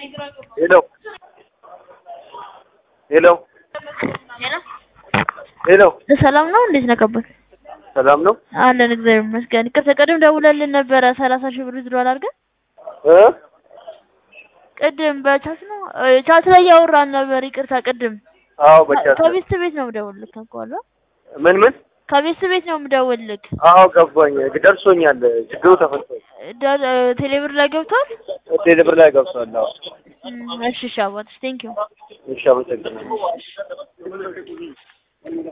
ሄሎ ሄሎ ሄሎ ሰላም ነው? እንዴት ነህ ከበል? ሰላም ነው አለን እግዚአብሔር ይመስገን። ይቅርታ ቅድም ደውለልን ነበረ ሰላሳ ሺህ ብር ዝሯል አድርገን እ ቅድም በቻት ነው እ ቻት ላይ ያወራን ነበር። ይቅርታ ቅድም አዎ በቻት ከቤት ቤት ነው የምደውልልህ ታውቀዋለህ? ምን ምን ከቤት ቤት ነው የምደውልልህ። አዎ ገባኝ ደርሶኛል ችግሩ ተፈቷል ደ- ቴሌብር ላይ ገብቷል። ቴሌብር ላይ ገብቷል አዎ እም፣ እሺ እሺ አባትሽ ቴንኪው እሺ አመሰግናለሁ